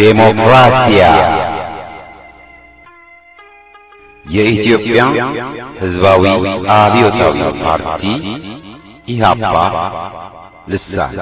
ዴሞክራሲያ የኢትዮጵያ ሕዝባዊ አብዮታዊ ፓርቲ ኢህአፓ ልሳን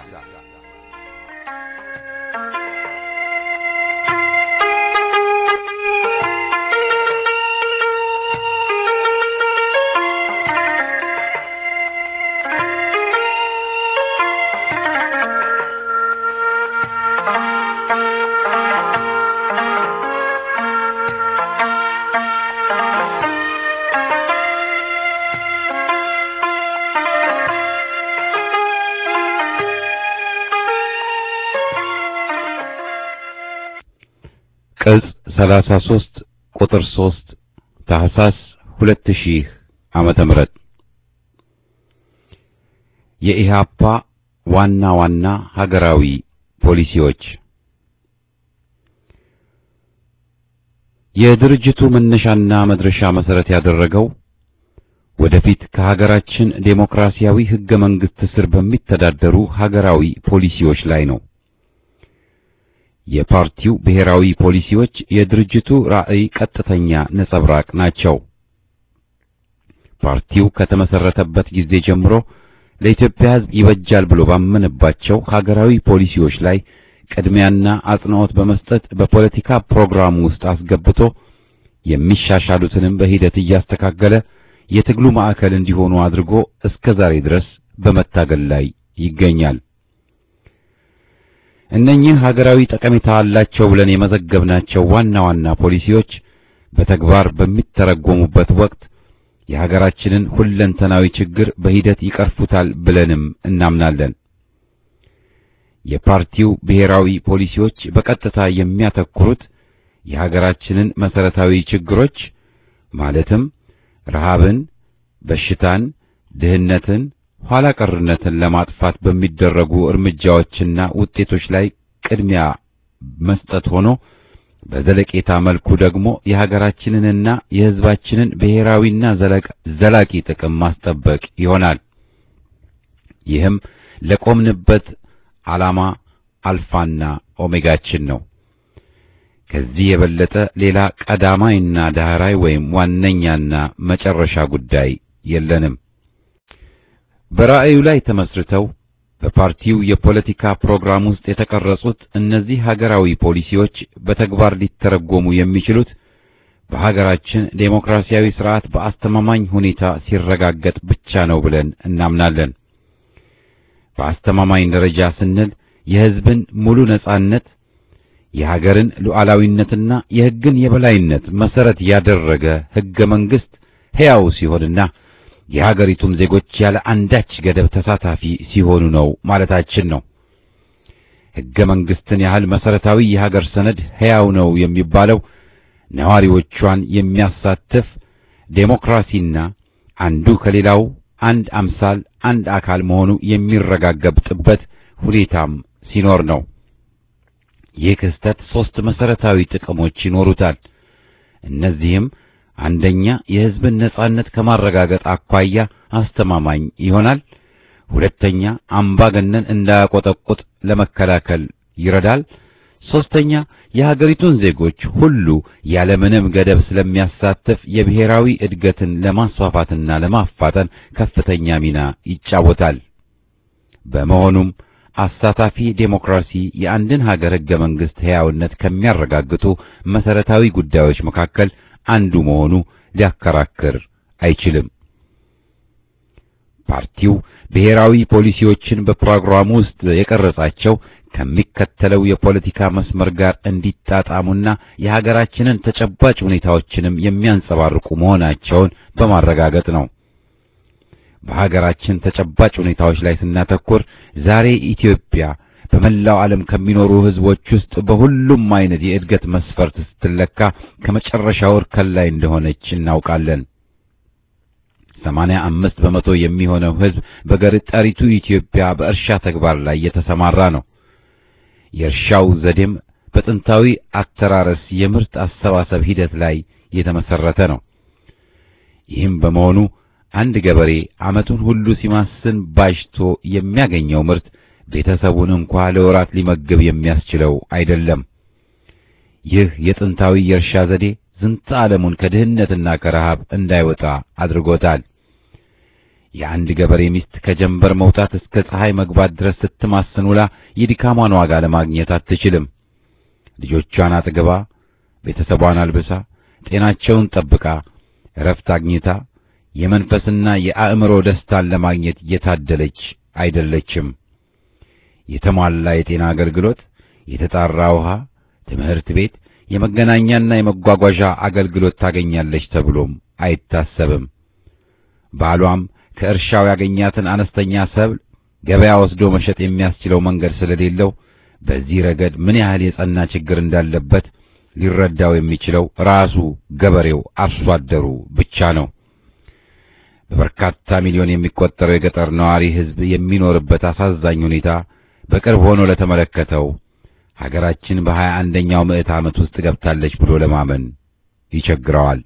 ቅጽ 33 ቁጥር 3 ታህሳስ 2000 ዓመተ ምህረት የኢህአፓ ዋና ዋና ሀገራዊ ፖሊሲዎች የድርጅቱ መነሻና መድረሻ መሰረት ያደረገው ወደፊት ከሀገራችን ዴሞክራሲያዊ ህገ መንግስት ስር በሚተዳደሩ ሀገራዊ ፖሊሲዎች ላይ ነው። የፓርቲው ብሔራዊ ፖሊሲዎች የድርጅቱ ራዕይ ቀጥተኛ ነጸብራቅ ናቸው። ፓርቲው ከተመሰረተበት ጊዜ ጀምሮ ለኢትዮጵያ ሕዝብ ይበጃል ብሎ ባመነባቸው ሀገራዊ ፖሊሲዎች ላይ ቅድሚያና አጽንዖት በመስጠት በፖለቲካ ፕሮግራሙ ውስጥ አስገብቶ የሚሻሻሉትንም በሂደት እያስተካከለ የትግሉ ማዕከል እንዲሆኑ አድርጎ እስከ ዛሬ ድረስ በመታገል ላይ ይገኛል። እነኚህ ሀገራዊ ጠቀሜታ አላቸው ብለን የመዘገብናቸው ዋና ዋና ፖሊሲዎች በተግባር በሚተረጎሙበት ወቅት የሀገራችንን ሁለንተናዊ ችግር በሂደት ይቀርፉታል ብለንም እናምናለን። የፓርቲው ብሔራዊ ፖሊሲዎች በቀጥታ የሚያተኩሩት የሀገራችንን መሰረታዊ ችግሮች ማለትም ረሃብን፣ በሽታን፣ ድህነትን ኋላ ቀርነትን ለማጥፋት በሚደረጉ እርምጃዎችና ውጤቶች ላይ ቅድሚያ መስጠት ሆኖ በዘለቄታ መልኩ ደግሞ የሀገራችንንና የሕዝባችንን ብሔራዊና ዘላቂ ጥቅም ማስጠበቅ ይሆናል። ይህም ለቆምንበት ዓላማ አልፋና ኦሜጋችን ነው። ከዚህ የበለጠ ሌላ ቀዳማይና ዳህራይ ወይም ዋነኛና መጨረሻ ጉዳይ የለንም። በራዕዩ ላይ ተመስርተው በፓርቲው የፖለቲካ ፕሮግራም ውስጥ የተቀረጹት እነዚህ ሀገራዊ ፖሊሲዎች በተግባር ሊተረጎሙ የሚችሉት በሀገራችን ዴሞክራሲያዊ ስርዓት በአስተማማኝ ሁኔታ ሲረጋገጥ ብቻ ነው ብለን እናምናለን። በአስተማማኝ ደረጃ ስንል የሕዝብን ሙሉ ነጻነት፣ የሀገርን ሉዓላዊነትና የሕግን የበላይነት መሰረት ያደረገ ሕገ መንግሥት ሕያው ሲሆንና የሀገሪቱም ዜጎች ያለ አንዳች ገደብ ተሳታፊ ሲሆኑ ነው ማለታችን ነው። ሕገ መንግሥትን ያህል መሰረታዊ የሀገር ሰነድ ሕያው ነው የሚባለው ነዋሪዎቿን የሚያሳትፍ ዴሞክራሲና አንዱ ከሌላው አንድ አምሳል አንድ አካል መሆኑ የሚረጋገጥበት ሁኔታም ሲኖር ነው። ይህ ክስተት ሦስት መሰረታዊ ጥቅሞች ይኖሩታል። እነዚህም አንደኛ የሕዝብን ነጻነት ከማረጋገጥ አኳያ አስተማማኝ ይሆናል። ሁለተኛ አምባገነን እንዳያቆጠቁጥ ለመከላከል ይረዳል። ሦስተኛ የሀገሪቱን ዜጎች ሁሉ ያለምንም ገደብ ስለሚያሳትፍ የብሔራዊ እድገትን ለማስፋፋትና ለማፋጠን ከፍተኛ ሚና ይጫወታል። በመሆኑም አሳታፊ ዴሞክራሲ የአንድን ሀገር ሕገ መንግሥት ሕያውነት ከሚያረጋግጡ መሰረታዊ ጉዳዮች መካከል አንዱ መሆኑ ሊያከራክር አይችልም። ፓርቲው ብሔራዊ ፖሊሲዎችን በፕሮግራሙ ውስጥ የቀረጻቸው ከሚከተለው የፖለቲካ መስመር ጋር እንዲጣጣሙና የሀገራችንን ተጨባጭ ሁኔታዎችንም የሚያንጸባርቁ መሆናቸውን በማረጋገጥ ነው። በሀገራችን ተጨባጭ ሁኔታዎች ላይ ስናተኩር ዛሬ ኢትዮጵያ በመላው ዓለም ከሚኖሩ ሕዝቦች ውስጥ በሁሉም አይነት የእድገት መስፈርት ስትለካ ከመጨረሻው እርከን ላይ እንደሆነች እናውቃለን። ሰማንያ አምስት በመቶ የሚሆነው ሕዝብ በገጠሪቱ ኢትዮጵያ በእርሻ ተግባር ላይ የተሰማራ ነው። የእርሻው ዘዴም በጥንታዊ አተራረስ የምርት አሰባሰብ ሂደት ላይ የተመሰረተ ነው። ይህም በመሆኑ አንድ ገበሬ ዓመቱን ሁሉ ሲማስን ባጅቶ የሚያገኘው ምርት ቤተሰቡን እንኳ ለወራት ሊመግብ የሚያስችለው አይደለም። ይህ የጥንታዊ የእርሻ ዘዴ ዝንተ ዓለሙን ከድህነትና ከረሃብ እንዳይወጣ አድርጎታል። የአንድ ገበሬ ሚስት ከጀንበር መውጣት እስከ ፀሐይ መግባት ድረስ ስትማስን ውላ የድካሟን ዋጋ ለማግኘት አትችልም። ልጆቿን አጥግባ፣ ቤተሰቧን አልብሳ፣ ጤናቸውን ጠብቃ፣ እረፍት አግኝታ የመንፈስና የአእምሮ ደስታን ለማግኘት የታደለች አይደለችም። የተሟላ የጤና አገልግሎት፣ የተጣራ ውሃ፣ ትምህርት ቤት፣ የመገናኛና የመጓጓዣ አገልግሎት ታገኛለች ተብሎም አይታሰብም። ባሏም ከእርሻው ያገኛትን አነስተኛ ሰብል ገበያ ወስዶ መሸጥ የሚያስችለው መንገድ ስለሌለው በዚህ ረገድ ምን ያህል የጸና ችግር እንዳለበት ሊረዳው የሚችለው ራሱ ገበሬው አርሶ አደሩ ብቻ ነው። በበርካታ ሚሊዮን የሚቆጠረው የገጠር ነዋሪ ሕዝብ የሚኖርበት አሳዛኝ ሁኔታ በቅርብ ሆኖ ለተመለከተው ሀገራችን በሀያ አንደኛው ምዕት ዓመት ውስጥ ገብታለች ብሎ ለማመን ይቸግረዋል።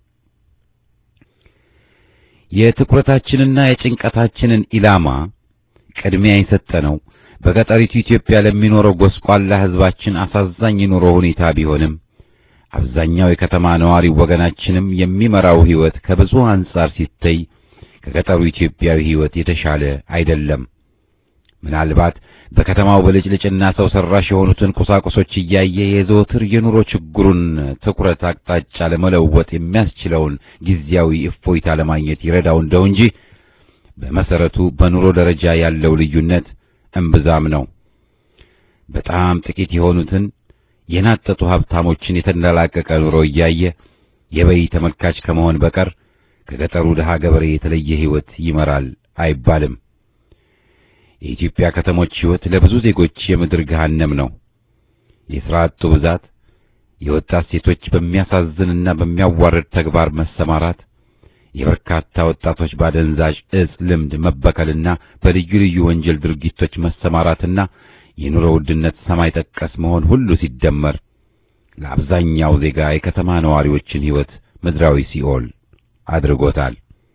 የትኩረታችንና የጭንቀታችንን ኢላማ ቅድሚያ የሰጠነው በገጠሪቱ ኢትዮጵያ ለሚኖረው ጎስቋላ ሕዝባችን አሳዛኝ የኑሮ ሁኔታ ቢሆንም አብዛኛው የከተማ ነዋሪ ወገናችንም የሚመራው ሕይወት ከብዙ አንጻር ሲታይ ከገጠሩ ኢትዮጵያዊ ሕይወት የተሻለ አይደለም። ምናልባት በከተማው ብልጭልጭና ሰው ሰራሽ የሆኑትን ቁሳቁሶች እያየ የዘወትር የኑሮ ችግሩን ትኩረት አቅጣጫ ለመለወጥ የሚያስችለውን ጊዜያዊ እፎይታ ለማግኘት ይረዳው እንደው እንጂ በመሰረቱ በኑሮ ደረጃ ያለው ልዩነት እምብዛም ነው። በጣም ጥቂት የሆኑትን የናጠጡ ሀብታሞችን የተንደላቀቀ ኑሮ እያየ የበይ ተመልካች ከመሆን በቀር ከገጠሩ ድሃ ገበሬ የተለየ ሕይወት ይመራል አይባልም። የኢትዮጵያ ከተሞች ሕይወት ለብዙ ዜጎች የምድር ገሃነም ነው። የሥራ አጡ ብዛት፣ የወጣት ሴቶች በሚያሳዝንና በሚያዋርድ ተግባር መሰማራት፣ የበርካታ ወጣቶች ባደንዛዥ እጽ ልምድ መበከልና በልዩ ልዩ ወንጀል ድርጊቶች መሰማራትና የኑሮ ውድነት ሰማይ ጠቀስ መሆን ሁሉ ሲደመር ለአብዛኛው ዜጋ የከተማ ነዋሪዎችን ሕይወት ምድራዊ ሲኦል አድርጎታል።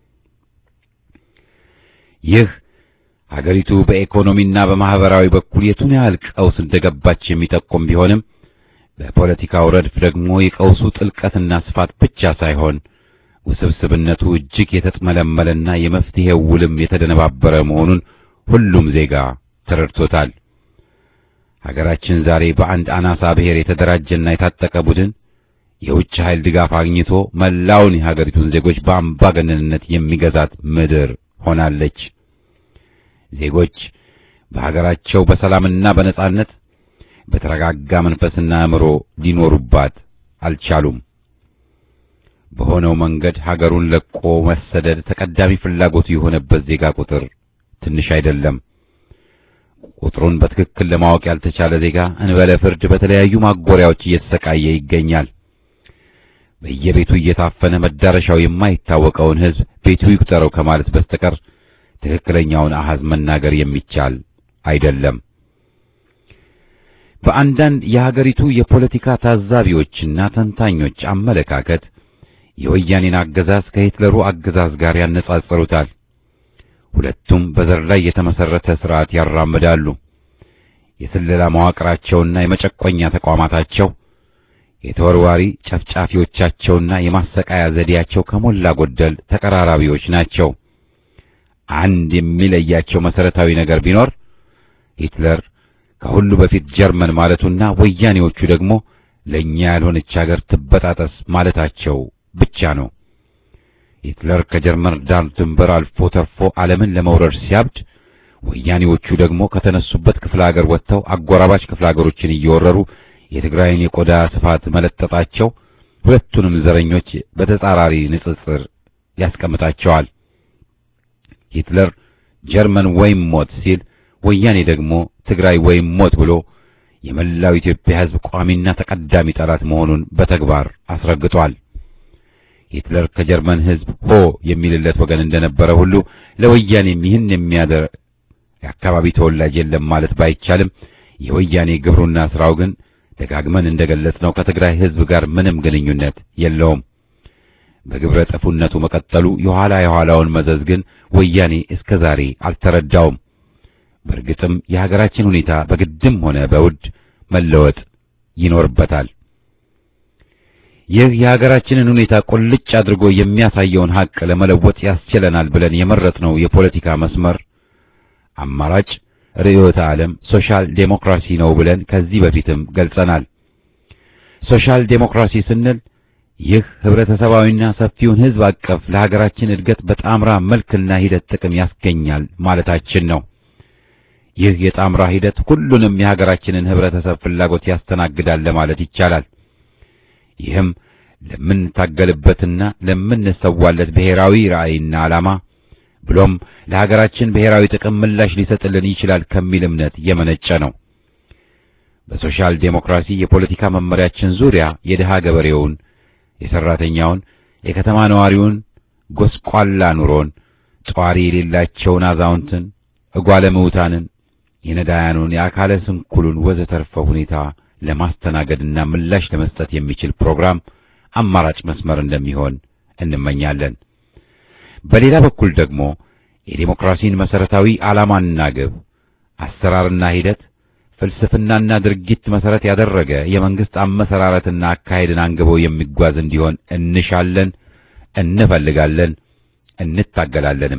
ይህ ሀገሪቱ በኢኮኖሚና በማህበራዊ በኩል የቱን ያህል ቀውስ እንደገባች የሚጠቁም ቢሆንም በፖለቲካው ረድፍ ደግሞ የቀውሱ ጥልቀትና ስፋት ብቻ ሳይሆን ውስብስብነቱ እጅግ የተጥመለመለና የመፍትሄው ውልም የተደነባበረ መሆኑን ሁሉም ዜጋ ተረድቶታል። ሀገራችን ዛሬ በአንድ አናሳ ብሔር የተደራጀና የታጠቀ ቡድን የውጭ ኃይል ድጋፍ አግኝቶ መላውን የሀገሪቱን ዜጎች በአምባገነንነት የሚገዛት ምድር ሆናለች። ዜጎች በሀገራቸው በሰላምና በነጻነት በተረጋጋ መንፈስና አእምሮ ሊኖሩባት አልቻሉም። በሆነው መንገድ ሀገሩን ለቆ መሰደድ ተቀዳሚ ፍላጎቱ የሆነበት ዜጋ ቁጥር ትንሽ አይደለም። ቁጥሩን በትክክል ለማወቅ ያልተቻለ ዜጋ እንበለ ፍርድ በተለያዩ ማጎሪያዎች እየተሰቃየ ይገኛል። በየቤቱ እየታፈነ መዳረሻው የማይታወቀውን ሕዝብ ቤቱ ይቁጠረው ከማለት በስተቀር ትክክለኛውን አሃዝ መናገር የሚቻል አይደለም። በአንዳንድ የሀገሪቱ የፖለቲካ ታዛቢዎችና ተንታኞች አመለካከት የወያኔን አገዛዝ ከሂትለሩ አገዛዝ ጋር ያነጻጽሩታል። ሁለቱም በዘር ላይ የተመሰረተ ስርዓት ያራምዳሉ። የስለላ መዋቅራቸውና የመጨቆኛ ተቋማታቸው፣ የተወርዋሪ ጨፍጫፊዎቻቸውና የማሰቃያ ዘዴያቸው ከሞላ ጎደል ተቀራራቢዎች ናቸው። አንድ የሚለያቸው መሰረታዊ ነገር ቢኖር ሂትለር ከሁሉ በፊት ጀርመን ማለቱና ወያኔዎቹ ደግሞ ለእኛ ያልሆነች ሀገር ትበጣጠስ ማለታቸው ብቻ ነው። ሂትለር ከጀርመን ዳር ድንበር አልፎ ተርፎ ዓለምን ለመውረር ሲያብድ፣ ወያኔዎቹ ደግሞ ከተነሱበት ክፍለ ሀገር ወጥተው አጎራባች ክፍለ ሀገሮችን እየወረሩ የትግራይን የቆዳ ስፋት መለጠጣቸው ሁለቱንም ዘረኞች በተጻራሪ ንጽጽር ያስቀምጣቸዋል። ሂትለር ጀርመን ወይም ሞት ሲል፣ ወያኔ ደግሞ ትግራይ ወይም ሞት ብሎ የመላው ኢትዮጵያ ሕዝብ ቋሚና ተቀዳሚ ጠላት መሆኑን በተግባር አስረግጧል። ሂትለር ከጀርመን ሕዝብ ሆ የሚልለት ወገን እንደነበረ ሁሉ ለወያኔም ይህን የሚያደርግ የአካባቢ ተወላጅ የለም ማለት ባይቻልም የወያኔ ግብሩና ስራው ግን ደጋግመን እንደገለጽነው ከትግራይ ሕዝብ ጋር ምንም ግንኙነት የለውም። በግብረ ጠፉነቱ መቀጠሉ የኋላ የኋላውን መዘዝ ግን ወያኔ እስከ ዛሬ አልተረዳውም። በእርግጥም የሀገራችን ሁኔታ በግድም ሆነ በውድ መለወጥ ይኖርበታል። ይህ የሀገራችንን ሁኔታ ቁልጭ አድርጎ የሚያሳየውን ሀቅ ለመለወጥ ያስችለናል ብለን የመረጥነው የፖለቲካ መስመር አማራጭ ርዕዮተ ዓለም ሶሻል ዴሞክራሲ ነው ብለን ከዚህ በፊትም ገልጸናል። ሶሻል ዴሞክራሲ ስንል ይህ ህብረተሰባዊና ሰፊውን ህዝብ አቀፍ ለሀገራችን እድገት በጣምራ መልክና ሂደት ጥቅም ያስገኛል ማለታችን ነው። ይህ የጣምራ ሂደት ሁሉንም የሀገራችንን ህብረተሰብ ፍላጎት ያስተናግዳል ለማለት ይቻላል። ይህም ለምንታገልበትና ለምንሰዋለት ብሔራዊ ራዕይና ዓላማ ብሎም ለሀገራችን ብሔራዊ ጥቅም ምላሽ ሊሰጥልን ይችላል ከሚል እምነት የመነጨ ነው። በሶሻል ዴሞክራሲ የፖለቲካ መመሪያችን ዙሪያ የድሃ ገበሬውን፣ የሰራተኛውን፣ የከተማ ነዋሪውን ጎስቋላ ኑሮን፣ ጧሪ የሌላቸውን አዛውንትን፣ እጓለ ምውታንን፣ የነዳያኑን፣ የአካለ ስንኩሉን ወዘተርፈ ሁኔታ ለማስተናገድና ምላሽ ለመስጠት የሚችል ፕሮግራም አማራጭ መስመር እንደሚሆን እንመኛለን። በሌላ በኩል ደግሞ የዴሞክራሲን መሰረታዊ ዓላማና ግብ፣ አሰራርና ሂደት፣ ፍልስፍናና ድርጊት መሰረት ያደረገ የመንግስት አመሰራረትና አካሄድን አንግቦ የሚጓዝ እንዲሆን እንሻለን፣ እንፈልጋለን፣ እንታገላለንም።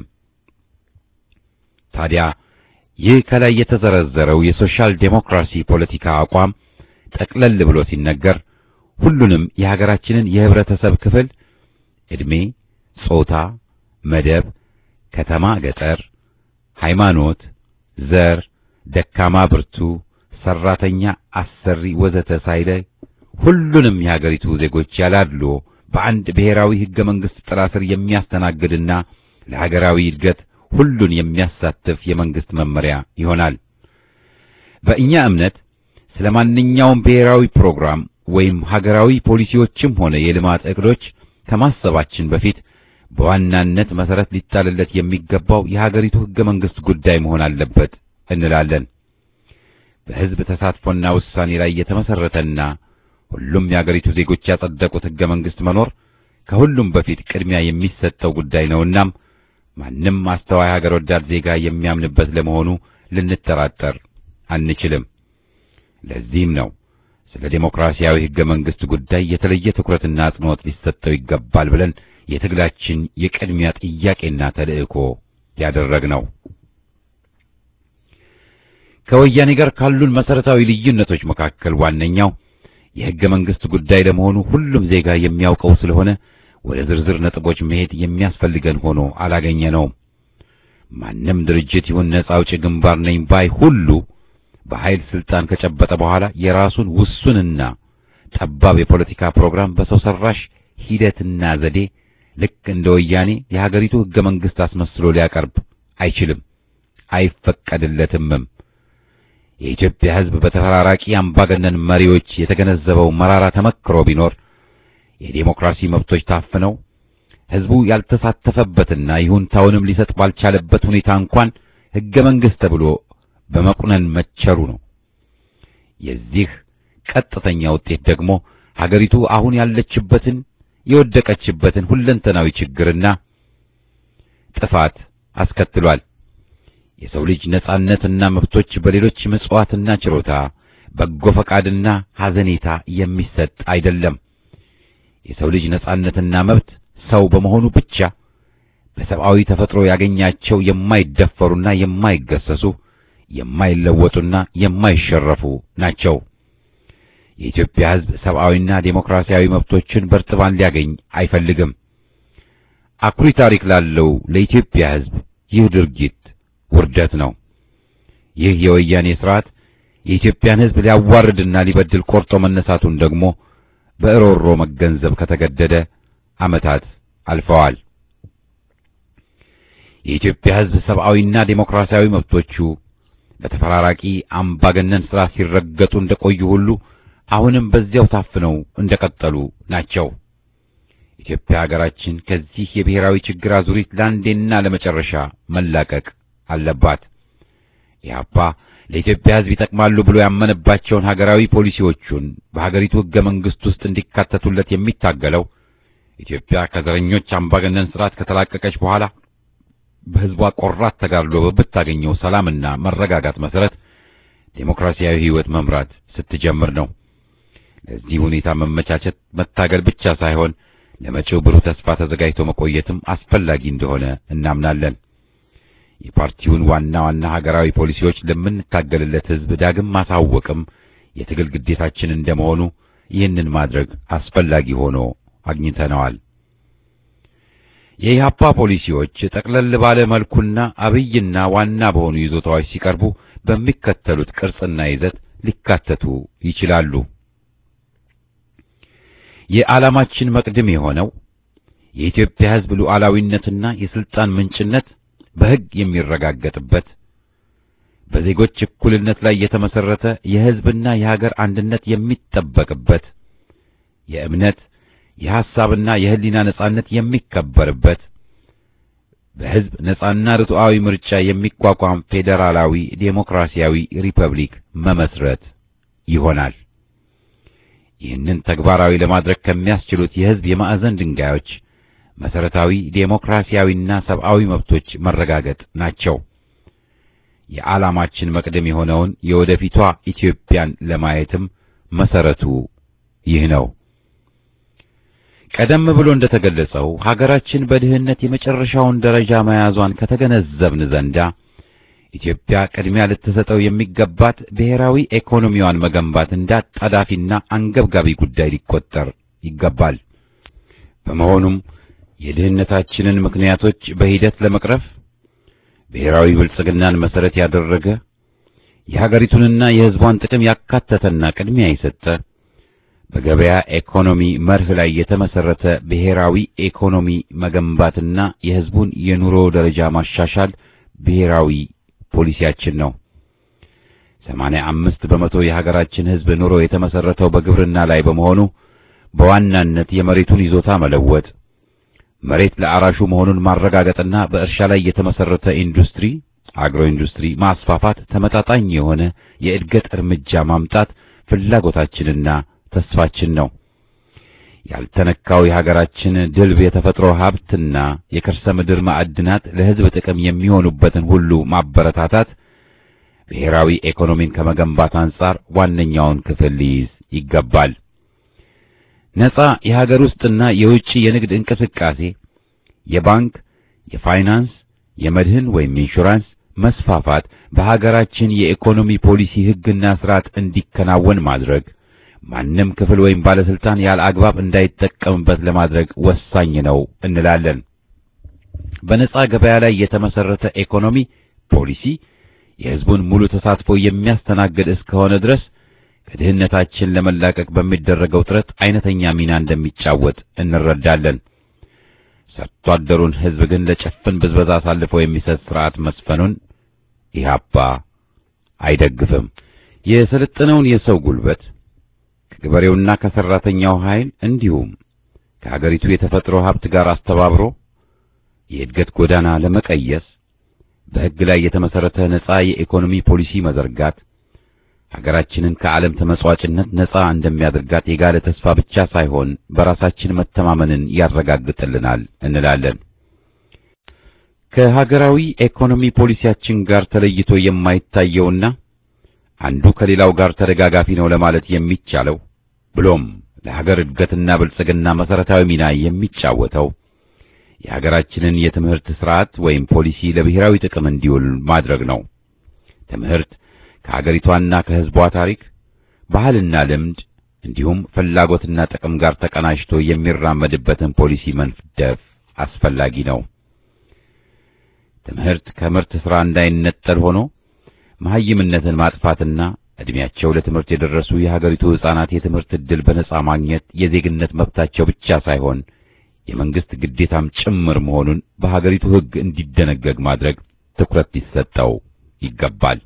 ታዲያ ይህ ከላይ የተዘረዘረው የሶሻል ዴሞክራሲ ፖለቲካ አቋም ጠቅለል ብሎ ሲነገር ሁሉንም የሀገራችንን የህብረተሰብ ክፍል ዕድሜ፣ ጾታ፣ መደብ፣ ከተማ፣ ገጠር፣ ሃይማኖት፣ ዘር፣ ደካማ፣ ብርቱ፣ ሰራተኛ፣ አሰሪ ወዘተ ሳይለይ ሁሉንም የሀገሪቱ ዜጎች ያላድሎ በአንድ ብሔራዊ ህገ መንግስት ጥላ ስር የሚያስተናግድና ለሀገራዊ እድገት ሁሉን የሚያሳትፍ የመንግስት መመሪያ ይሆናል። በእኛ እምነት ስለ ማንኛውም ብሔራዊ ፕሮግራም ወይም ሀገራዊ ፖሊሲዎችም ሆነ የልማት እቅዶች ከማሰባችን በፊት በዋናነት መሰረት ሊጣልለት የሚገባው የሀገሪቱ ህገ መንግስት ጉዳይ መሆን አለበት እንላለን። በህዝብ ተሳትፎና ውሳኔ ላይ የተመሰረተና ሁሉም የሀገሪቱ ዜጎች ያጸደቁት ህገ መንግስት መኖር ከሁሉም በፊት ቅድሚያ የሚሰጠው ጉዳይ ነውናም ማንም አስተዋይ ሀገር ወዳድ ዜጋ የሚያምንበት ለመሆኑ ልንጠራጠር አንችልም። ለዚህም ነው ስለ ዴሞክራሲያዊ ህገ መንግስት ጉዳይ የተለየ ትኩረትና አጽንኦት ሊሰጠው ይገባል ብለን የትግላችን የቅድሚያ ጥያቄና ተልእኮ ያደረግነው። ከወያኔ ጋር ካሉን መሰረታዊ ልዩነቶች መካከል ዋነኛው የህገ መንግስት ጉዳይ ለመሆኑ ሁሉም ዜጋ የሚያውቀው ስለሆነ ወደ ዝርዝር ነጥቦች መሄድ የሚያስፈልገን ሆኖ አላገኘነውም። ማንም ድርጅት ይሁን ነጻ አውጪ ግንባር ነኝ ባይ ሁሉ በኃይል ስልጣን ከጨበጠ በኋላ የራሱን ውሱንና ጠባብ የፖለቲካ ፕሮግራም በሰው ሰራሽ ሂደትና ዘዴ ልክ እንደ ወያኔ የሀገሪቱ ህገ መንግስት አስመስሎ ሊያቀርብ አይችልም፣ አይፈቀድለትምም። የኢትዮጵያ ህዝብ በተፈራራቂ አምባገነን መሪዎች የተገነዘበው መራራ ተመክሮ ቢኖር የዴሞክራሲ መብቶች ታፍነው ህዝቡ ያልተሳተፈበትና ይሁንታውንም ሊሰጥ ባልቻለበት ሁኔታ እንኳን ህገ መንግስት ተብሎ በመቁነን መቸሩ ነው። የዚህ ቀጥተኛ ውጤት ደግሞ ሀገሪቱ አሁን ያለችበትን የወደቀችበትን ሁለንተናዊ ችግርና ጥፋት አስከትሏል። የሰው ልጅ ነጻነትና መብቶች በሌሎች ምጽዋትና ችሮታ፣ በጎ ፈቃድና ሐዘኔታ የሚሰጥ አይደለም። የሰው ልጅ ነጻነትና መብት ሰው በመሆኑ ብቻ በሰብአዊ ተፈጥሮ ያገኛቸው የማይደፈሩና የማይገሰሱ የማይለወጡና የማይሸረፉ ናቸው። የኢትዮጵያ ሕዝብ ሰብአዊና ዴሞክራሲያዊ መብቶችን በርጥባን ሊያገኝ አይፈልግም። አኩሪ ታሪክ ላለው ለኢትዮጵያ ሕዝብ ይህ ድርጊት ውርደት ነው። ይህ የወያኔ ስርዓት የኢትዮጵያን ሕዝብ ሊያዋርድና ሊበድል ቆርጦ መነሳቱን ደግሞ በእሮሮ መገንዘብ ከተገደደ ዓመታት አልፈዋል። የኢትዮጵያ ሕዝብ ሰብአዊና ዴሞክራሲያዊ መብቶቹ በተፈራራቂ አምባገነን ስርዓት ሲረገጡ እንደቆዩ ሁሉ አሁንም በዚያው ታፍነው እንደቀጠሉ ናቸው። ኢትዮጵያ ሀገራችን ከዚህ የብሔራዊ ችግር አዙሪት ለአንዴና ለመጨረሻ መላቀቅ አለባት። ኢህአፓ ለኢትዮጵያ ሕዝብ ይጠቅማሉ ብሎ ያመነባቸውን ሀገራዊ ፖሊሲዎቹን በሀገሪቱ ሕገ መንግሥት ውስጥ እንዲካተቱለት የሚታገለው ኢትዮጵያ ከዘረኞች አምባገነን ስርዓት ከተላቀቀች በኋላ በሕዝቧ ቆራት ተጋድሎ በምታገኘው ሰላምና መረጋጋት መሰረት ዴሞክራሲያዊ ሕይወት መምራት ስትጀምር ነው። ለዚህ ሁኔታ መመቻቸት መታገል ብቻ ሳይሆን ለመጪው ብሩህ ተስፋ ተዘጋጅቶ መቆየትም አስፈላጊ እንደሆነ እናምናለን። የፓርቲውን ዋና ዋና ሀገራዊ ፖሊሲዎች ለምንታገልለት ሕዝብ ዳግም ማሳወቅም የትግል ግዴታችን እንደመሆኑ ይህንን ማድረግ አስፈላጊ ሆኖ አግኝተነዋል። የኢህአፓ ፖሊሲዎች ጠቅለል ባለ መልኩና አብይና ዋና በሆኑ ይዞታዎች ሲቀርቡ በሚከተሉት ቅርጽና ይዘት ሊካተቱ ይችላሉ። የዓላማችን መቅድም የሆነው የኢትዮጵያ ሕዝብ ሉዓላዊነትና የስልጣን ምንጭነት በሕግ የሚረጋገጥበት በዜጎች እኩልነት ላይ የተመሰረተ የሕዝብና የሀገር አንድነት የሚጠበቅበት የእምነት የሐሳብና የሕሊና ነጻነት የሚከበርበት በሕዝብ ነጻና ርቱዓዊ ምርጫ የሚቋቋም ፌዴራላዊ ዴሞክራሲያዊ ሪፐብሊክ መመስረት ይሆናል። ይህንን ተግባራዊ ለማድረግ ከሚያስችሉት የሕዝብ የማዕዘን ድንጋዮች መሰረታዊ ዴሞክራሲያዊና ሰብአዊ መብቶች መረጋገጥ ናቸው። የዓላማችን መቅደም የሆነውን የወደፊቷ ኢትዮጵያን ለማየትም መሰረቱ ይህ ነው። ቀደም ብሎ እንደተገለጸው ሀገራችን በድህነት የመጨረሻውን ደረጃ መያዟን ከተገነዘብን ዘንዳ ኢትዮጵያ ቅድሚያ ልትሰጠው የሚገባት ብሔራዊ ኢኮኖሚዋን መገንባት እንዳጣዳፊና አንገብጋቢ ጉዳይ ሊቆጠር ይገባል። በመሆኑም የድህነታችንን ምክንያቶች በሂደት ለመቅረፍ ብሔራዊ ብልጽግናን መሰረት ያደረገ የሀገሪቱንና የሕዝቧን ጥቅም ያካተተና ቅድሚያ የሰጠ በገበያ ኢኮኖሚ መርህ ላይ የተመሰረተ ብሔራዊ ኢኮኖሚ መገንባትና የሕዝቡን የኑሮ ደረጃ ማሻሻል ብሔራዊ ፖሊሲያችን ነው። ሰማንያ አምስት በመቶ የሀገራችን ሕዝብ ኑሮ የተመሰረተው በግብርና ላይ በመሆኑ በዋናነት የመሬቱን ይዞታ መለወጥ፣ መሬት ለአራሹ መሆኑን ማረጋገጥና በእርሻ ላይ የተመሰረተ ኢንዱስትሪ አግሮ ኢንዱስትሪ ማስፋፋት፣ ተመጣጣኝ የሆነ የእድገት እርምጃ ማምጣት ፍላጎታችንና ተስፋችን ነው። ያልተነካው የሀገራችን ድልብ የተፈጥሮ ሀብትና የከርሰ ምድር ማዕድናት ለሕዝብ ጥቅም የሚሆኑበትን ሁሉ ማበረታታት ብሔራዊ ኢኮኖሚን ከመገንባት አንጻር ዋነኛውን ክፍል ሊይዝ ይገባል። ነጻ የሀገር ውስጥና የውጭ የንግድ እንቅስቃሴ፣ የባንክ፣ የፋይናንስ፣ የመድህን ወይም ኢንሹራንስ መስፋፋት በሀገራችን የኢኮኖሚ ፖሊሲ ሕግና ስርዓት እንዲከናወን ማድረግ ማንም ክፍል ወይም ባለስልጣን ያለ አግባብ እንዳይጠቀምበት ለማድረግ ወሳኝ ነው እንላለን። በነጻ ገበያ ላይ የተመሰረተ ኢኮኖሚ ፖሊሲ የሕዝቡን ሙሉ ተሳትፎ የሚያስተናግድ እስከሆነ ድረስ ከድህነታችን ለመላቀቅ በሚደረገው ጥረት አይነተኛ ሚና እንደሚጫወት እንረዳለን። ሰርቶ አደሩን ሕዝብ ግን ለጭፍን ብዝበዛ አሳልፎ የሚሰጥ ስርዓት መስፈኑን ኢህአፓ አይደግፍም። የሰለጠነውን የሰው ጉልበት ከገበሬውና ከሰራተኛው ኃይል እንዲሁም ከሀገሪቱ የተፈጥሮ ሀብት ጋር አስተባብሮ የእድገት ጎዳና ለመቀየስ በሕግ ላይ የተመሰረተ ነጻ የኢኮኖሚ ፖሊሲ መዘርጋት ሀገራችንን ከዓለም ተመጽዋጭነት ነጻ እንደሚያደርጋት የጋለ ተስፋ ብቻ ሳይሆን በራሳችን መተማመንን ያረጋግጥልናል እንላለን። ከሀገራዊ ኢኮኖሚ ፖሊሲያችን ጋር ተለይቶ የማይታየውና አንዱ ከሌላው ጋር ተደጋጋፊ ነው ለማለት የሚቻለው ብሎም ለሀገር እድገትና ብልጽግና መሰረታዊ ሚና የሚጫወተው የሀገራችንን የትምህርት ስርዓት ወይም ፖሊሲ ለብሔራዊ ጥቅም እንዲውል ማድረግ ነው። ትምህርት ከሀገሪቷና ከሕዝቧ ታሪክ፣ ባህልና ልምድ እንዲሁም ፍላጎትና ጥቅም ጋር ተቀናጅቶ የሚራመድበትን ፖሊሲ መንደፍ አስፈላጊ ነው። ትምህርት ከምርት ሥራ እንዳይነጠል ሆኖ መሐይምነትን ማጥፋትና ዕድሜያቸው ለትምህርት የደረሱ የሀገሪቱ ሕፃናት የትምህርት ዕድል በነጻ ማግኘት የዜግነት መብታቸው ብቻ ሳይሆን የመንግስት ግዴታም ጭምር መሆኑን በሀገሪቱ ሕግ እንዲደነገግ ማድረግ ትኩረት ሊሰጠው ይገባል።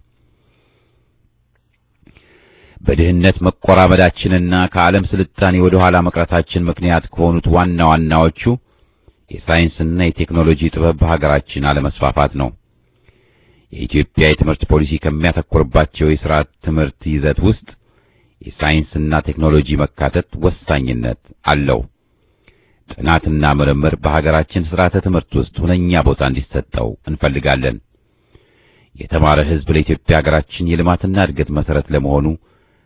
በድህነት መቆራመዳችንና ከዓለም ስልጣኔ ወደ ኋላ መቅረታችን ምክንያት ከሆኑት ዋና ዋናዎቹ የሳይንስና የቴክኖሎጂ ጥበብ በሀገራችን አለመስፋፋት ነው። የኢትዮጵያ የትምህርት ፖሊሲ ከሚያተኩርባቸው የሥርዓት ትምህርት ይዘት ውስጥ የሳይንስና ቴክኖሎጂ መካተት ወሳኝነት አለው። ጥናትና ምርምር በሀገራችን ሥርዓተ ትምህርት ውስጥ ሁነኛ ቦታ እንዲሰጠው እንፈልጋለን። የተማረ ሕዝብ ለኢትዮጵያ ሀገራችን የልማትና እድገት መሠረት ለመሆኑ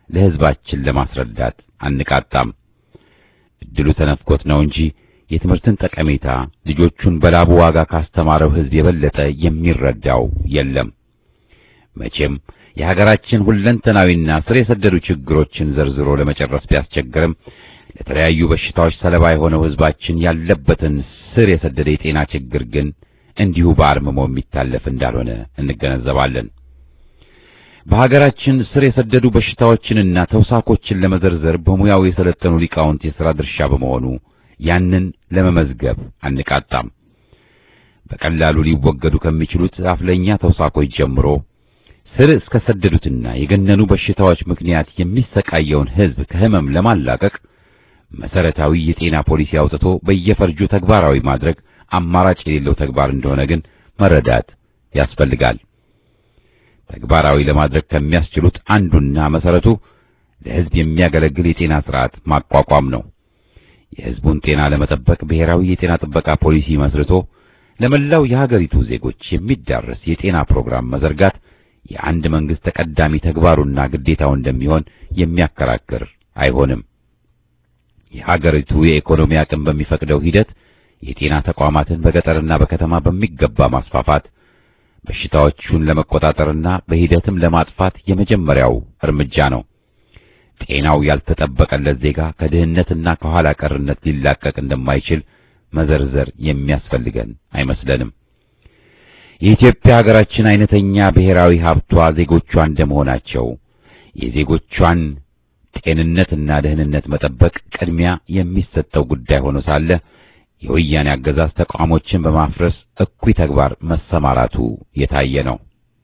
ለሕዝባችን ለማስረዳት አንቃጣም። እድሉ ተነፍቆት ነው እንጂ የትምህርትን ጠቀሜታ ልጆቹን በላቡ ዋጋ ካስተማረው ሕዝብ የበለጠ የሚረዳው የለም። መቼም የሀገራችን ሁለንተናዊና ስር የሰደዱ ችግሮችን ዘርዝሮ ለመጨረስ ቢያስቸግርም ለተለያዩ በሽታዎች ሰለባ የሆነው ሕዝባችን ያለበትን ስር የሰደደ የጤና ችግር ግን እንዲሁ በአርምሞ የሚታለፍ እንዳልሆነ እንገነዘባለን። በሀገራችን ስር የሰደዱ በሽታዎችንና ተውሳኮችን ለመዘርዘር በሙያው የሰለጠኑ ሊቃውንት የሥራ ድርሻ በመሆኑ ያንን ለመመዝገብ አንቃጣም። በቀላሉ ሊወገዱ ከሚችሉት አፍለኛ ተውሳኮች ጀምሮ ስር እስከ ሰደዱትና የገነኑ በሽታዎች ምክንያት የሚሰቃየውን ሕዝብ ከሕመም ለማላቀቅ መሰረታዊ የጤና ፖሊሲ አውጥቶ በየፈርጁ ተግባራዊ ማድረግ አማራጭ የሌለው ተግባር እንደሆነ ግን መረዳት ያስፈልጋል። ተግባራዊ ለማድረግ ከሚያስችሉት አንዱና መሰረቱ ለሕዝብ የሚያገለግል የጤና ስርዓት ማቋቋም ነው። የሕዝቡን ጤና ለመጠበቅ ብሔራዊ የጤና ጥበቃ ፖሊሲ መስርቶ ለመላው የሀገሪቱ ዜጎች የሚዳረስ የጤና ፕሮግራም መዘርጋት የአንድ መንግስት ተቀዳሚ ተግባሩና ግዴታው እንደሚሆን የሚያከራክር አይሆንም። የሀገሪቱ የኢኮኖሚ አቅም በሚፈቅደው ሂደት የጤና ተቋማትን በገጠርና በከተማ በሚገባ ማስፋፋት በሽታዎቹን ለመቆጣጠርና በሂደትም ለማጥፋት የመጀመሪያው እርምጃ ነው። ጤናው ያልተጠበቀለት ዜጋ ከድህነትና ከኋላ ቀርነት ሊላቀቅ እንደማይችል መዘርዘር የሚያስፈልገን አይመስለንም። የኢትዮጵያ ሀገራችን አይነተኛ ብሔራዊ ሀብቷ ዜጎቿ እንደመሆናቸው የዜጎቿን ጤንነትና ደህንነት መጠበቅ ቅድሚያ የሚሰጠው ጉዳይ ሆኖ ሳለ የወያኔ አገዛዝ ተቋሞችን በማፍረስ እኩይ ተግባር መሰማራቱ የታየ ነው።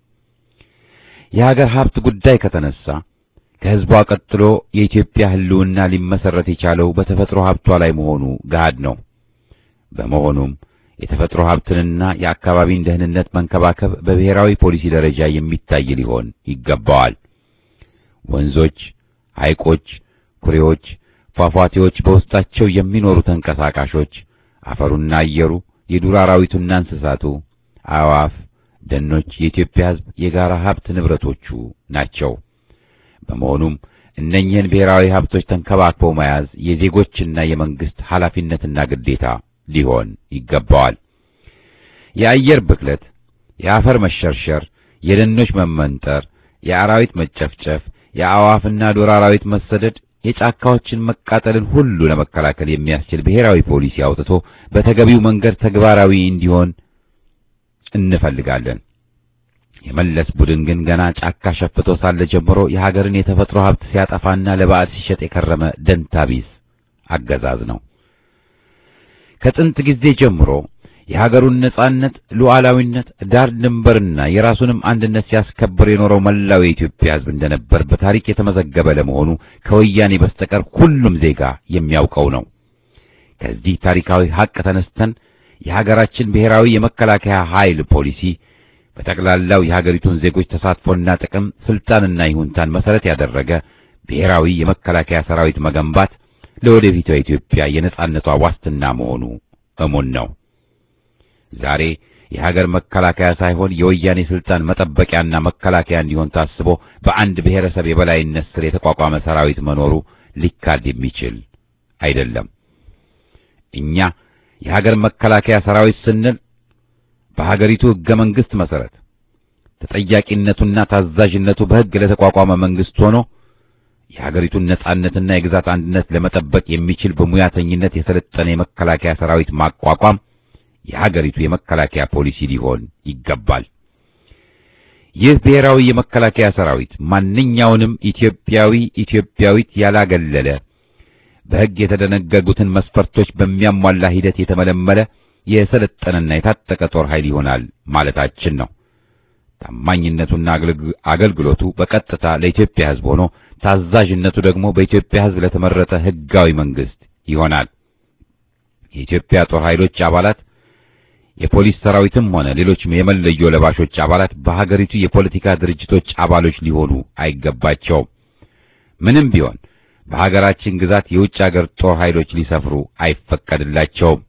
የሀገር ሀብት ጉዳይ ከተነሳ ከሕዝቧ ቀጥሎ የኢትዮጵያ ሕልውና ሊመሰረት የቻለው በተፈጥሮ ሀብቷ ላይ መሆኑ ገሃድ ነው። በመሆኑም የተፈጥሮ ሀብትንና የአካባቢን ደህንነት መንከባከብ በብሔራዊ ፖሊሲ ደረጃ የሚታይ ሊሆን ይገባዋል። ወንዞች፣ ሐይቆች፣ ኩሬዎች፣ ፏፏቴዎች በውስጣቸው የሚኖሩ ተንቀሳቃሾች፣ አፈሩና አየሩ፣ የዱር አራዊቱና እንስሳቱ፣ አዕዋፍ፣ ደኖች የኢትዮጵያ ሕዝብ የጋራ ሀብት ንብረቶቹ ናቸው። በመሆኑም እነኚህን ብሔራዊ ሀብቶች ተንከባክበው መያዝ የዜጎችና የመንግስት ኃላፊነትና ግዴታ ሊሆን ይገባዋል። የአየር ብክለት፣ የአፈር መሸርሸር፣ የደኖች መመንጠር፣ የአራዊት መጨፍጨፍ፣ የአዕዋፍና ዱር አራዊት መሰደድ፣ የጫካዎችን መቃጠልን ሁሉ ለመከላከል የሚያስችል ብሔራዊ ፖሊሲ አውጥቶ በተገቢው መንገድ ተግባራዊ እንዲሆን እንፈልጋለን። የመለስ ቡድን ግን ገና ጫካ ሸፍቶ ሳለ ጀምሮ የሀገርን የተፈጥሮ ሀብት ሲያጠፋና ለባዕድ ሲሸጥ የከረመ ደንታቢስ አገዛዝ ነው። ከጥንት ጊዜ ጀምሮ የሀገሩን ነጻነት፣ ሉዓላዊነት፣ ዳር ድንበርና የራሱንም አንድነት ሲያስከብር የኖረው መላው የኢትዮጵያ ሕዝብ እንደነበር በታሪክ የተመዘገበ ለመሆኑ ከወያኔ በስተቀር ሁሉም ዜጋ የሚያውቀው ነው። ከዚህ ታሪካዊ ሀቅ ተነስተን የሀገራችን ብሔራዊ የመከላከያ ኃይል ፖሊሲ በጠቅላላው የሀገሪቱን ዜጎች ተሳትፎና ጥቅም፣ ስልጣንና ይሁንታን መሰረት ያደረገ ብሔራዊ የመከላከያ ሰራዊት መገንባት ለወደፊቷ ኢትዮጵያ የነጻነቷ ዋስትና መሆኑ እሙን ነው። ዛሬ የሀገር መከላከያ ሳይሆን የወያኔ ስልጣን መጠበቂያና መከላከያ እንዲሆን ታስቦ በአንድ ብሔረሰብ የበላይነት ስር የተቋቋመ ሰራዊት መኖሩ ሊካድ የሚችል አይደለም። እኛ የሀገር መከላከያ ሰራዊት ስንል በሀገሪቱ ሕገ መንግሥት መሰረት ተጠያቂነቱና ታዛዥነቱ በሕግ ለተቋቋመ መንግስት ሆኖ የሀገሪቱን ነጻነትና የግዛት አንድነት ለመጠበቅ የሚችል በሙያተኝነት የሰለጠነ የመከላከያ ሰራዊት ማቋቋም የሀገሪቱ የመከላከያ ፖሊሲ ሊሆን ይገባል። ይህ ብሔራዊ የመከላከያ ሰራዊት ማንኛውንም ኢትዮጵያዊ ኢትዮጵያዊት ያላገለለ በሕግ የተደነገጉትን መስፈርቶች በሚያሟላ ሂደት የተመለመለ የሰለጠነና የታጠቀ ጦር ኃይል ይሆናል ማለታችን ነው። ታማኝነቱና አገልግሎቱ በቀጥታ ለኢትዮጵያ ሕዝብ ሆኖ ታዛዥነቱ ደግሞ በኢትዮጵያ ሕዝብ ለተመረጠ ሕጋዊ መንግስት ይሆናል። የኢትዮጵያ ጦር ኃይሎች አባላት የፖሊስ ሰራዊትም ሆነ ሌሎች የመለዮ ለባሾች አባላት በሀገሪቱ የፖለቲካ ድርጅቶች አባሎች ሊሆኑ አይገባቸውም። ምንም ቢሆን በሀገራችን ግዛት የውጭ ሀገር ጦር ኃይሎች ሊሰፍሩ አይፈቀድላቸውም።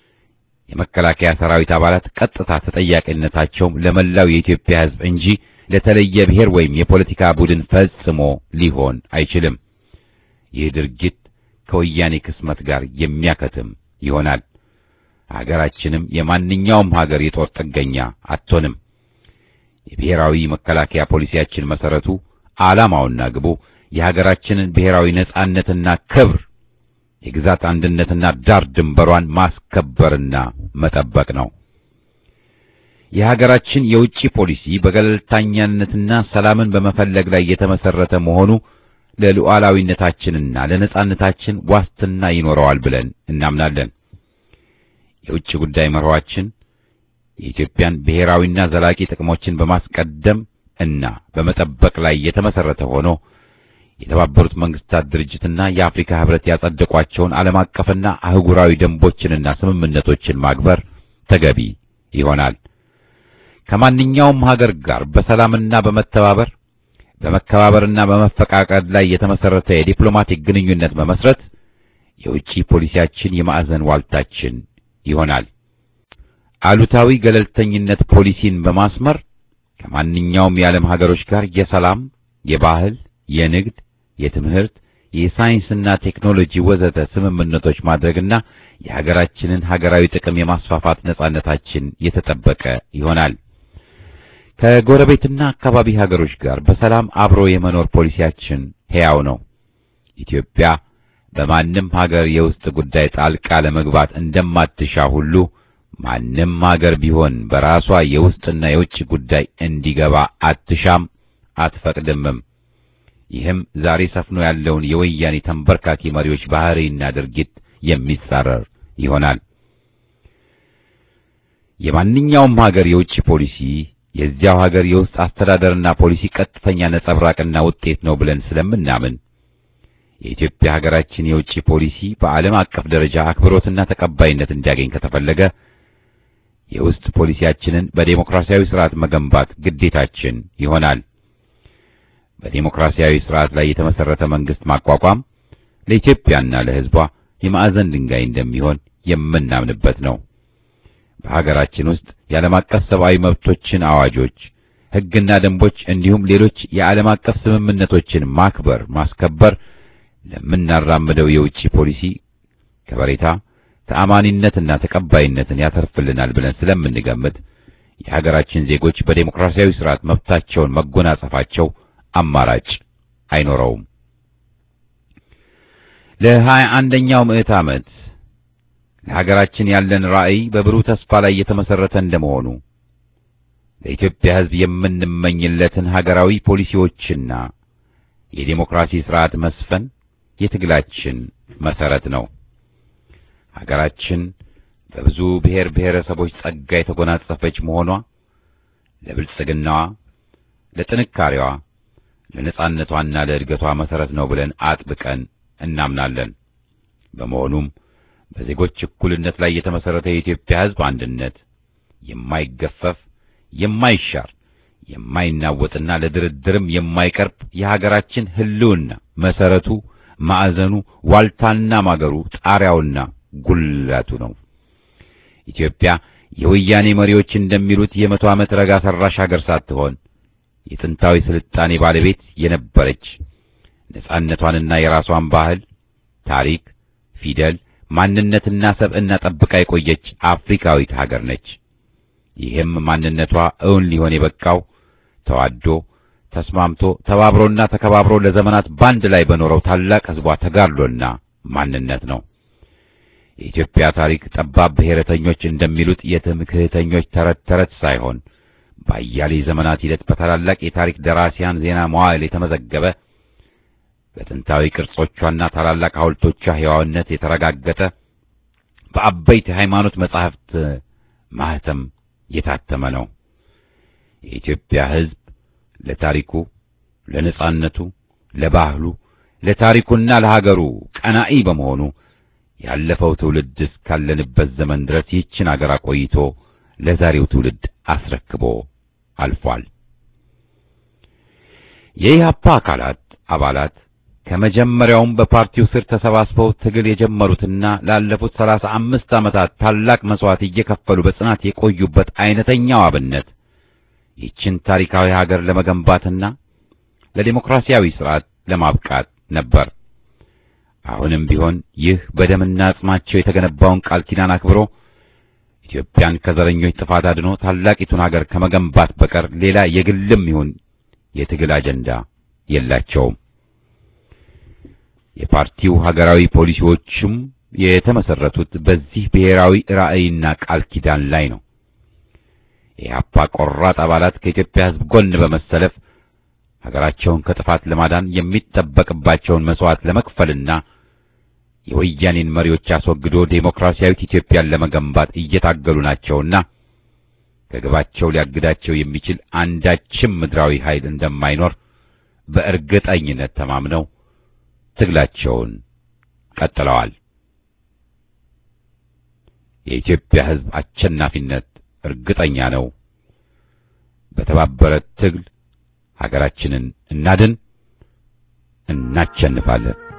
የመከላከያ ሰራዊት አባላት ቀጥታ ተጠያቂነታቸውም ለመላው የኢትዮጵያ ሕዝብ እንጂ ለተለየ ብሔር ወይም የፖለቲካ ቡድን ፈጽሞ ሊሆን አይችልም። ይህ ድርጊት ከወያኔ ክስመት ጋር የሚያከትም ይሆናል። ሀገራችንም የማንኛውም ሀገር የጦር ጥገኛ አትሆንም። የብሔራዊ መከላከያ ፖሊሲያችን መሰረቱ ዓላማውና ግቡ የሀገራችንን ብሔራዊ ነጻነትና ክብር የግዛት አንድነትና ዳር ድንበሯን ማስከበርና መጠበቅ ነው። የሀገራችን የውጭ ፖሊሲ በገለልተኛነትና ሰላምን በመፈለግ ላይ የተመሰረተ መሆኑ ለሉዓላዊነታችንና ለነጻነታችን ዋስትና ይኖረዋል ብለን እናምናለን። የውጭ ጉዳይ መርኋችን የኢትዮጵያን ብሔራዊና ዘላቂ ጥቅሞችን በማስቀደም እና በመጠበቅ ላይ የተመሰረተ ሆኖ የተባበሩት መንግስታት ድርጅትና የአፍሪካ ህብረት ያጸደቋቸውን ዓለም አቀፍና አህጉራዊ ደንቦችንና ስምምነቶችን ማክበር ተገቢ ይሆናል። ከማንኛውም ሀገር ጋር በሰላምና በመተባበር በመከባበርና በመፈቃቀድ ላይ የተመሰረተ የዲፕሎማቲክ ግንኙነት መመስረት የውጭ ፖሊሲያችን የማዕዘን ዋልታችን ይሆናል። አሉታዊ ገለልተኝነት ፖሊሲን በማስመር ከማንኛውም የዓለም ሀገሮች ጋር የሰላም፣ የባህል፣ የንግድ፣ የትምህርት፣ የሳይንስና ቴክኖሎጂ ወዘተ ስምምነቶች ማድረግና የሀገራችንን ሀገራዊ ጥቅም የማስፋፋት ነጻነታችን የተጠበቀ ይሆናል። ከጎረቤትና አካባቢ ሀገሮች ጋር በሰላም አብሮ የመኖር ፖሊሲያችን ሕያው ነው። ኢትዮጵያ በማንም ሀገር የውስጥ ጉዳይ ጣልቃ ለመግባት እንደማትሻ ሁሉ ማንም ሀገር ቢሆን በራሷ የውስጥና የውጭ ጉዳይ እንዲገባ አትሻም፣ አትፈቅድምም። ይህም ዛሬ ሰፍኖ ያለውን የወያኔ ተንበርካኪ መሪዎች ባህሪና ድርጊት የሚጻረር ይሆናል። የማንኛውም ሀገር የውጭ ፖሊሲ የዚያው ሀገር የውስጥ አስተዳደርና ፖሊሲ ቀጥተኛ ነጸብራቅና ውጤት ነው ብለን ስለምናምን የኢትዮጵያ ሀገራችን የውጭ ፖሊሲ በዓለም አቀፍ ደረጃ አክብሮትና ተቀባይነት እንዲያገኝ ከተፈለገ የውስጥ ፖሊሲያችንን በዴሞክራሲያዊ ስርዓት መገንባት ግዴታችን ይሆናል። በዴሞክራሲያዊ ስርዓት ላይ የተመሰረተ መንግስት ማቋቋም ለኢትዮጵያና ለሕዝቧ የማዕዘን ድንጋይ እንደሚሆን የምናምንበት ነው። በሀገራችን ውስጥ የዓለም አቀፍ ሰብአዊ መብቶችን አዋጆች፣ ሕግና ደንቦች እንዲሁም ሌሎች የዓለም አቀፍ ስምምነቶችን ማክበር፣ ማስከበር ለምናራምደው የውጭ ፖሊሲ ከበሬታ ተአማኒነትና ተቀባይነትን ያተርፍልናል ብለን ስለምንገምት የሀገራችን ዜጎች በዴሞክራሲያዊ ስርዓት መብታቸውን መጎናጸፋቸው አማራጭ አይኖረውም። ለሀያ አንደኛው ምዕት ዓመት ለሀገራችን ያለን ራዕይ በብሩህ ተስፋ ላይ የተመሰረተ እንደመሆኑ ለኢትዮጵያ ሕዝብ የምንመኝለትን ሀገራዊ ፖሊሲዎችና የዴሞክራሲ ስርዓት መስፈን የትግላችን መሰረት ነው። ሀገራችን በብዙ ብሔር ብሔረሰቦች ጸጋ የተጎናጸፈች መሆኗ ለብልጽግናዋ፣ ለጥንካሬዋ፣ ለነጻነቷና ለእድገቷ መሰረት ነው ብለን አጥብቀን እናምናለን። በመሆኑም በዜጎች እኩልነት ላይ የተመሰረተ የኢትዮጵያ ሕዝብ አንድነት የማይገፈፍ የማይሻር የማይናወጥና ለድርድርም የማይቀርብ የሀገራችን ሕልውና መሰረቱ፣ ማዕዘኑ፣ ዋልታና ማገሩ፣ ጣሪያውና ጉልላቱ ነው። ኢትዮጵያ የወያኔ መሪዎች እንደሚሉት የመቶ ዓመት ረጋ ሰራሽ ሀገር ሳትሆን የጥንታዊ ስልጣኔ ባለቤት የነበረች ነጻነቷንና የራሷን ባህል፣ ታሪክ፣ ፊደል፣ ማንነትና ሰብዕና ጠብቃ የቆየች አፍሪካዊት ሀገር ነች። ይህም ማንነቷ እውን ሊሆን የበቃው ተዋዶ ተስማምቶ ተባብሮና ተከባብሮ ለዘመናት ባንድ ላይ በኖረው ታላቅ ሕዝቧ ተጋድሎና ማንነት ነው። የኢትዮጵያ ታሪክ ጠባብ ብሔረተኞች እንደሚሉት የትምክህተኞች ተረት ተረት ሳይሆን በአያሌ ዘመናት ሂደት በታላላቅ የታሪክ ደራሲያን ዜና መዋዕል የተመዘገበ በጥንታዊ ቅርጾቿና ታላላቅ ሐውልቶቿ ሕያውነት የተረጋገጠ በአበይት የሃይማኖት መጻሕፍት ማህተም የታተመ ነው። የኢትዮጵያ ሕዝብ ለታሪኩ፣ ለነጻነቱ፣ ለባህሉ፣ ለታሪኩና ለሀገሩ ቀናኢ በመሆኑ ያለፈው ትውልድ እስካለንበት ዘመን ድረስ ይህችን አገር አቆይቶ ለዛሬው ትውልድ አስረክቦ አልፏል። የኢህአፓ አካላት አባላት ከመጀመሪያውም በፓርቲው ስር ተሰባስበው ትግል የጀመሩትና ላለፉት ሰላሳ አምስት ዓመታት ታላቅ መስዋዕት እየከፈሉ በጽናት የቆዩበት አይነተኛው አብነት ይህችን ታሪካዊ ሀገር ለመገንባትና ለዲሞክራሲያዊ ስርዓት ለማብቃት ነበር። አሁንም ቢሆን ይህ በደምና አጽማቸው የተገነባውን ቃል ኪዳን አክብሮ ኢትዮጵያን ከዘረኞች ጥፋት አድኖ ታላቂቱን ሀገር ከመገንባት በቀር ሌላ የግልም ይሁን የትግል አጀንዳ የላቸውም። የፓርቲው ሀገራዊ ፖሊሲዎችም የተመሰረቱት በዚህ ብሔራዊ ራዕይና ቃል ኪዳን ላይ ነው። የኢህአፓ ቆራጥ አባላት ከኢትዮጵያ ሕዝብ ጎን በመሰለፍ ሀገራቸውን ከጥፋት ለማዳን የሚጠበቅባቸውን መስዋዕት ለመክፈልና የወያኔን መሪዎች አስወግዶ ዴሞክራሲያዊት ኢትዮጵያን ለመገንባት እየታገሉ ናቸውና ከግባቸው ሊያግዳቸው የሚችል አንዳችም ምድራዊ ኃይል እንደማይኖር በእርግጠኝነት ተማምነው ትግላቸውን ቀጥለዋል። የኢትዮጵያ ሕዝብ አሸናፊነት እርግጠኛ ነው። በተባበረ ትግል ሀገራችንን እናድን፣ እናሸንፋለን።